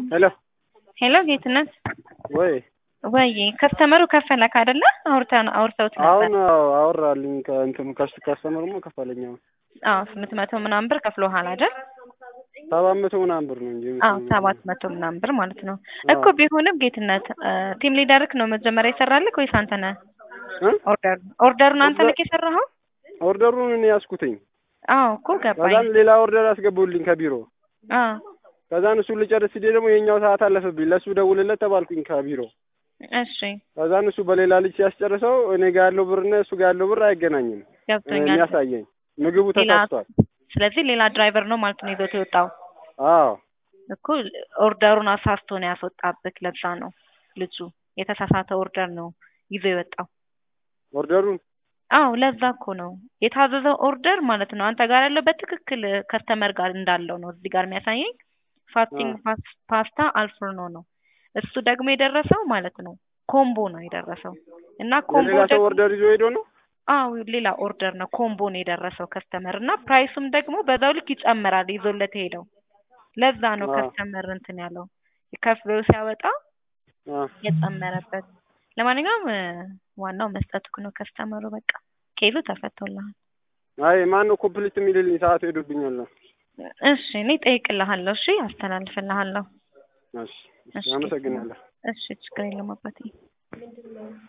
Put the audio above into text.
ሄሎ ሄሎ ጌትነት ወይ ወይ ከስተመሩ ከፈለክ አይደለ? አውርተን አውርተውት ነበር። አሁን አዎ አወራልኝ ከእንትኑ ከሱ ካስተመሩማ ከፈለኝ አሁን አዎ ስምንት መቶ ምናምን ብር ከፍሎሃል አይደል? ሰባት መቶ ምናምን ብር ነው እንጂ አዎ ሰባት መቶ ምናምን ብር ማለት ነው እኮ ቢሆንም ጌትነት ቲም ሊደርክ ነው መጀመሪያ ይሰራልክ ወይስ አንተ ነህ? እ? ኦርደር ኦርደሩን አንተ ነህ የሰራኸው? ኦርደሩን እኔ ያዝኩትኝ። አዎ እኮ ገባኝ። ከዛን ሌላ ኦርደር አስገቡልኝ ከቢሮ አዎ ከዛን እሱን ልጨርስ ሲል ደግሞ የኛው ሰዓት አለፈብኝ። ለእሱ ደውልለት ተባልኩኝ ከቢሮ እሺ ከዛን እሱ በሌላ ልጅ ሲያስጨርሰው እኔ ጋር ያለው ብርና እሱ ጋር ያለው ብር አይገናኝም ገብቶኛል። የሚያሳየኝ ምግቡ ሌላ ተሳስቷል። ስለዚህ ሌላ ድራይቨር ነው ማለት ነው ይዞት የወጣው አዎ እኮ ኦርደሩን አሳስቶ ነው ያስወጣብክ። ለዛ ነው ልጁ የተሳሳተ ኦርደር ነው ይዞ የወጣው። ኦርደሩን አዎ ለዛ እኮ ነው የታዘዘው ኦርደር ማለት ነው አንተ ጋር ያለው በትክክል ከስተመር ጋር እንዳለው ነው እዚህ ጋር የሚያሳየኝ። ፋስቲንግ ፓስታ አልፍርኖ ነው እሱ ደግሞ የደረሰው ማለት ነው ኮምቦ ነው የደረሰው እና ኮምቦ የሌላ ሰው ደግሞ ኦርደር ይዞ ሄዶ ነው አዎ ሌላ ኦርደር ነው ኮምቦ ነው የደረሰው ከስተመር እና ፕራይሱም ደግሞ በዛው ልክ ይጨምራል ይዞለት ሄደው ለዛ ነው አዎ። ከስተመር እንትን ያለው ከፍሎ ሲያወጣ አ የጨመረበት ለማንኛውም እ፣ ዋናው መስጠትኩ ነው ከስተመሩ በቃ ኬሉ ተፈቶልሃል አይ ማን ነው ኮምፕሊት የሚልልኝ ሰዓት ሄዶብኛል ነው እሺ እኔ እጠይቅልሃለሁ እሺ አስተላልፍልሃለሁ እሺ እሺ አመሰግናለሁ እሺ ችግር የለም አባቴ